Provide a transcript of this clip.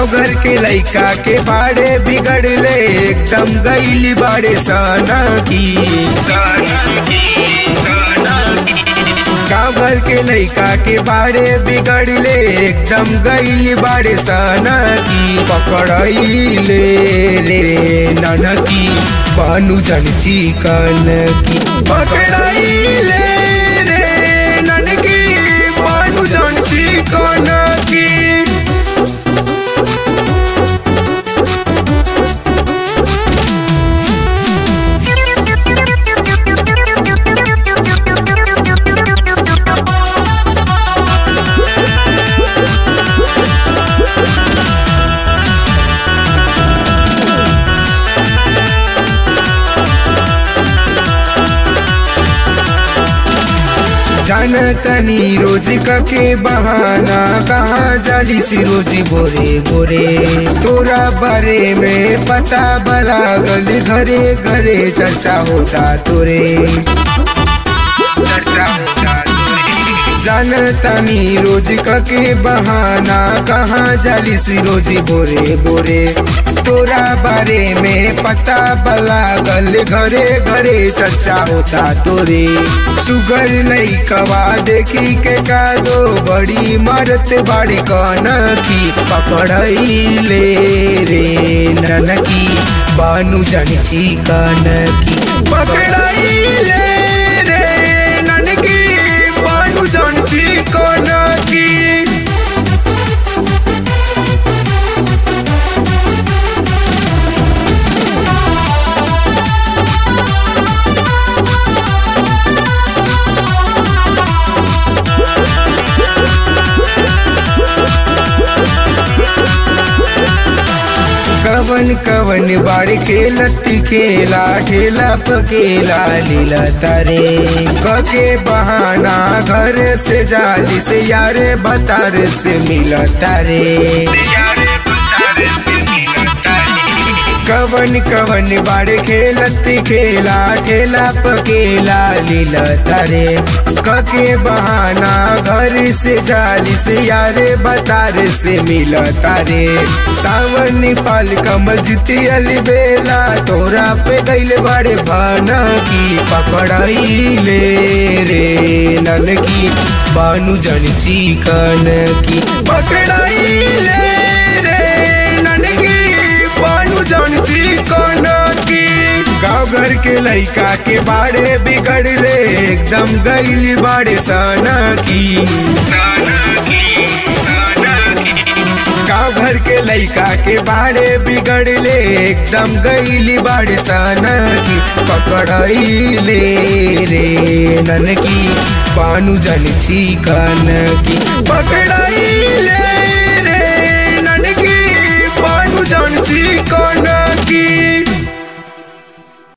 गाँव घर के लइका के बाड़े बिगड़ले एकदम गईली बाड़े सना की गाँव घर के लइका के बाड़े बिगड़ले एकदम गईली बाड़े सना की पकड़ले रे ननकी बानु जन चिकन की पकड़ले रे ननकी बानु जन चिकन की जान तनी रोज के बहाना कहाँ जाली सी रोजी बोरे बोरे तोरा बारे में पता बरागल घरे घरे चर्चा होता तोरे चर्चा होता जान तनी रोज के बहाना कहाँ जाली सी रोजी बोरे बोरे तोरा बारे में पता बलागल घरे घरे चर्चा होता तोरे सुगर नहीं कवा देखी के का दो बड़ी मरत बाड़ी कन की पकड़ले रे ननकी बानु जन चिकन की पकड़ले रे ननकी बानु जन चिकन की कवन कवन बाड़ के लत्ती खेला ठेला पकेला लीला तारे कके बहाना घर से जाली से यारे बतार से मिला तारे कवन कवन बाड़ खेलत खेला ठेला पकेला लीला तारे कके बहाना घर से जाली से यारे बतार से मिला तारे सावन पाल कमल जीती अली बेला तोरा पे गईले बड़े भाना की पकड़ाईले रे नन की बानु जन चिकन की पकड़ाईले रे नन की बानु जन चिकन की गाँव घर के लइका के बाड़े बिगड़ले एकदम गईली बाड़े सना की गाँव घर के लइका के बाड़े बिगड़ले एकदम गईली बाड़े सना की पकड़ले रे नन की बानु जन चिकन की पकड़ले रे नन की बानु जन चिकन की